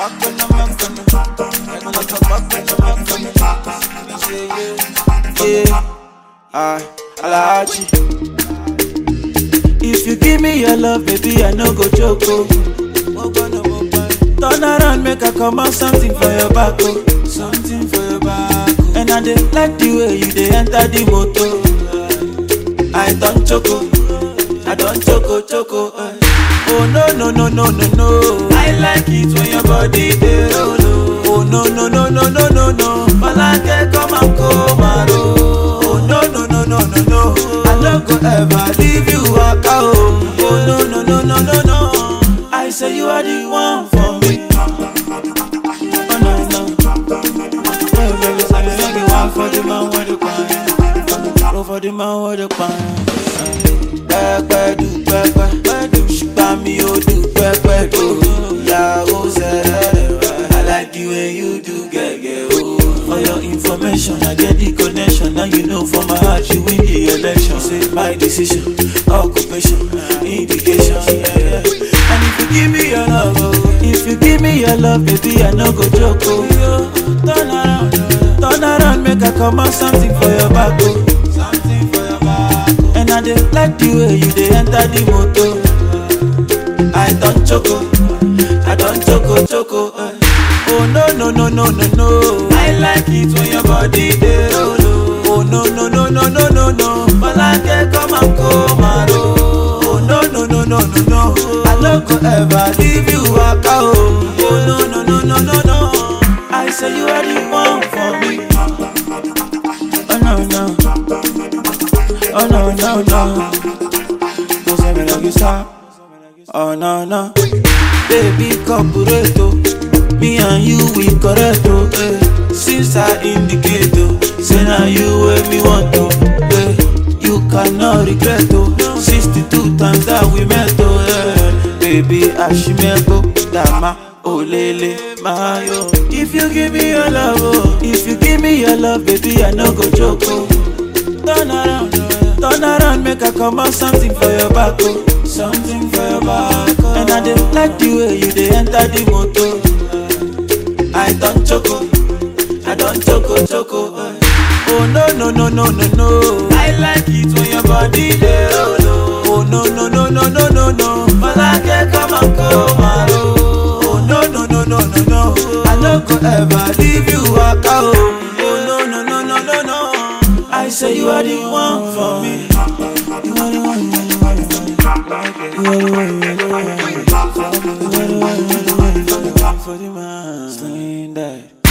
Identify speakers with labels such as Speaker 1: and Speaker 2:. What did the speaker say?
Speaker 1: back on the back on the back on the back on the back on the Yeah, I, Alaji. If you give me your love, baby, I no go joke. Oh. Turn around, make I come out something for your back. Oh. Something for your back. Oh. And I dey like the way you dey enter the motor. I don't choco, I don't choco choco. eh. Oh no no no no no no. I like it when your body dey roll. oh. Oh no no no no no no no. Malake come and come and roll. Oh no no no no no no. I no go ever leave you waka oh. Oh no no no no no no. I say you are the one for me. Oh no no. Oh baby, say you are the one for the man with the pan. Oh for the man with the pan. Pẹ́pẹ́ du pẹ́pẹ́, ṣùgbọ́n mi ò du pẹ́pẹ́ do. Ìyàwó sẹ́rẹ̀ I like the way you do gẹ́gẹ́ o. For your information, I get the connection. Now you know for my heart, you win the election. Say my decision, occupation, indication. Yeah, yeah. And if you give me your love, oh, if you give me your love, baby, I no go joke. Oh. Turn around, turn around, make I come out something for your back. Oh. Something for your back. Oh. And I dey like the way you dey enter the motor. I don't choco, I don't choco choco. eh. Oh no no no no no no. I like it when your body dey roll. oh. Oh no no no no no no no. Malake come and come and roll. Oh no no no no no no. I no go ever leave you waka oh. Oh no no no no no no. I say you are the one for me. Oh no no. Oh no no no. Don't say me like you stop. Oh no no, baby corporate oh. Me and you we correct oh. Eh. Since I indicate oh, say now you where me want to. Eh. You cannot regret oh. 62 times that we met oh. Eh. Baby Ashimebo Dama Olele Mayo. If you give me your love oh, if you give me your love baby I no go joke oh. Turn around, turn around, make I come out something for your back, oh. Something for your back, oh. And I dey like the way you dey enter the motor. I don't choco, I don't choco choco. eh. Oh no no no no no no. I like it when your body dey roll. oh. Oh no no no no no no no. Malake come and come and roll. Oh no no no no no no. I no go ever leave you waka oh. Oh no no no no no no. I say you are the one for me. You are the one, you are the one, you are the one. You are the one, you are the one. You are the one, you are the one, you are the one for the man. Sling that.